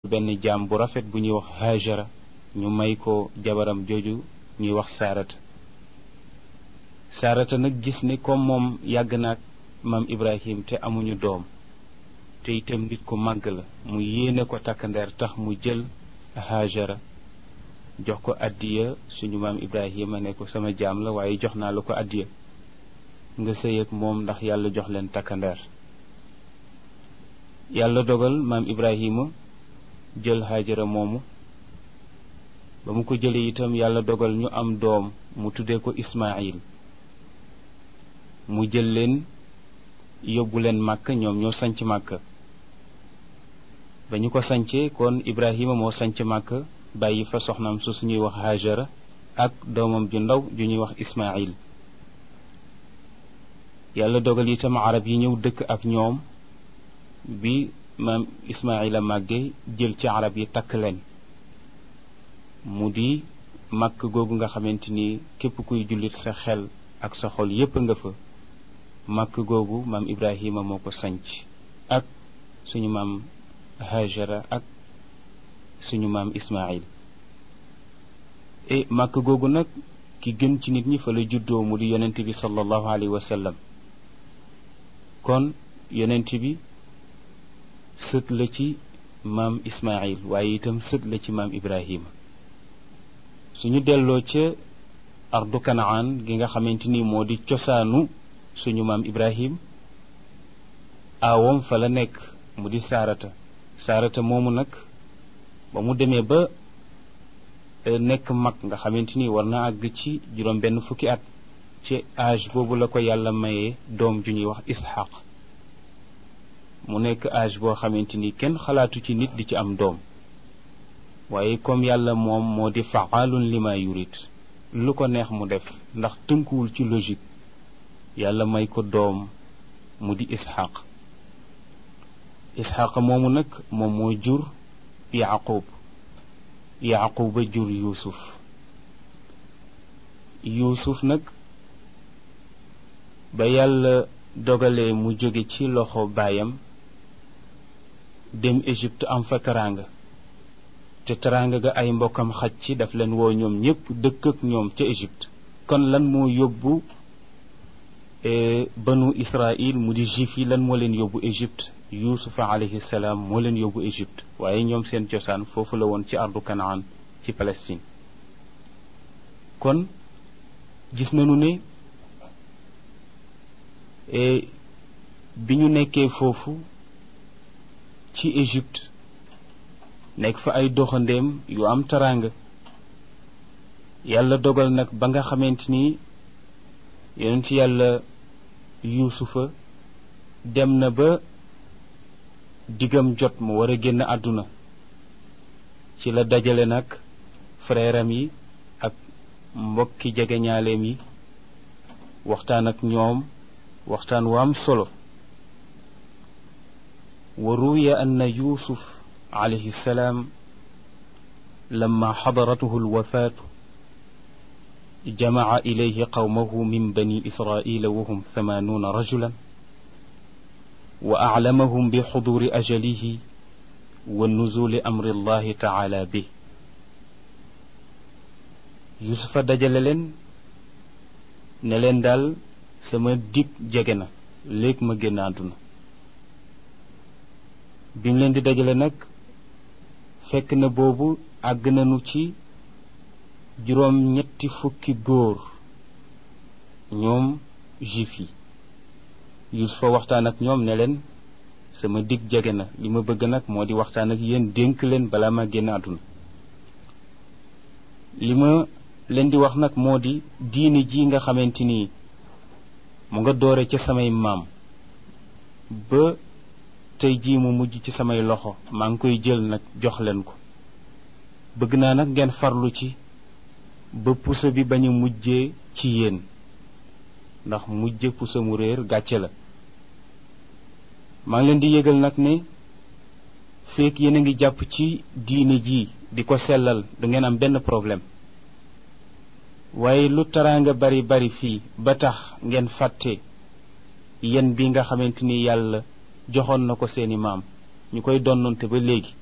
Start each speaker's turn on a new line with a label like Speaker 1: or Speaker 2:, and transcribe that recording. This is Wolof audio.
Speaker 1: benn jaam bu rafet bu ñuy wax hajara ñu may ko jabaram jooju ñuy wax saarata saarata nag gis ne comme moom yàgg naag maam ibrahim te amuñu doom te itam nit ku màgg la mu yéene ko takkandeer tax mu jël hajara jox ko addiya suñu maam ibrahima ne ko sama jaam la waaye jox naa la ko addiya nga sëy ak moom ndax yàlla jox leen takkandeer yàlla dogal maam ibrahima jël hajara moomu ba mu ko jëlee itam yàlla dogal ñu am doom mu tuddee ko ismail mu jël leen yóbbu leen màkk ñoom ñoo sanc màkk ba ñu ko sancee kon ibrahima moo sanc màkk bàyyi fa soxnaam su suñuy wax hajara ak doomam ju ndaw ju ñuy wax ismail yàlla dogal itam arab yi ñëw dëkk ak ñoom bi maam ismaila màgge jël ci arab yi takk leen mu di màkk googu nga xamante ni képp kuy jullit sa xel ak sa xol yépp nga fa màkk googu maam ibrahima moo ko sanc ak suñu maam hajara ak suñu maam ismail e màkk googu nag ki gën ci nit ñi fa la juddoo mu di yonent bi sallallahu alayhi wa sallam kon yonent bi sët la ci maam ismail waaye itam sët la ci maam ibrahima suñu delloo ca ardu kanaan gi nga xamante ni moo di cosaanu suñu maam ibrahim aawam fa la nekk mu di saarata saarata moomu nag ba mu demee ba nekk mag nga xamante ni war na àgg ci juróom benn fukki at ci âge boobu la ko yàlla mayee doom ju ñuy wax isxaq mu nekk âge boo xamante ni kenn xalaatu ci nit di ci am doom waaye comme yàlla moom moo di faalun lima yurit lu ko neex mu def ndax tënkuwul ci logique yàlla may ko doom mu di isxaq isxaq moomu nag moom moo jur yaqub yaquba jur yuusuf yuusuf nag ba yàlla dogalee mu jóge ci loxo baayam dem Égypte am fa teraanga te teraanga ga ay mbokkam xaj ci daf leen woo ñoom ñépp dëkk ak ñoom ca Égypte kon lan moo yóbbu banu Israël mu di juif yi lan moo leen yóbbu Égypte yuusufa alayhi salaam moo leen yóbbu Égypte waaye ñoom seen cosaan foofu la woon ci ardu Kanaan ci Palestine kon gis nañu ne bi ñu nekkee foofu ci Égypte nekk fa ay doxandeem yu am taraanga yàlla dogal nag ba nga xamante ni yonent yàlla yuusufa dem na ba diggam jot mu war a génn àdduna ci la dajale nag frèram yi ak mbokki jegeñaaleem yi waxtaan ak ñoom waxtaan wu am solo wa ruwiya anna yusuf alayhi salaam lamma xadaratuhu alwafaatu jamaca ilayhi qawmahu min bani israila wahum thamanuuna rajulan wa aclamahum bi xuduri ajalihi wa nuzuli amri allahi taala bi yusufa dajale leen ne leen daal sama dig jege na léegi ma génn àdduna bi mu leen di dajale nag fekk na boobu àgg nañu ci juróom ñetti fukki góor ñoom juif yi Yusufa waxtaan ak ñoom ne leen sama dig jege na li ma bëgg nag moo di waxtaan ak yéen dénk leen balaa ma génn àdduna li ma leen di wax nag moo di diine ji nga xamante ni mu nga doore ca samay maam ba tey jii mu mujj ci samay loxo maa ngi koy jël nag jox leen ko bëgg naa nag ngeen farlu ci ba pusa bi bañ a mujjee ci yéen ndax mujje pusa mu réer gàcce la maa ngi leen di yëgal nag ne feek yéen a ngi jàpp ci diine ji di ko sellal du ngeen am benn problème waaye lu taraanga bari bari fii ba tax ngeen fàtte yen bi nga xamante ni yàlla joxoon na ko seeni maam ñu koy donnante ba léegi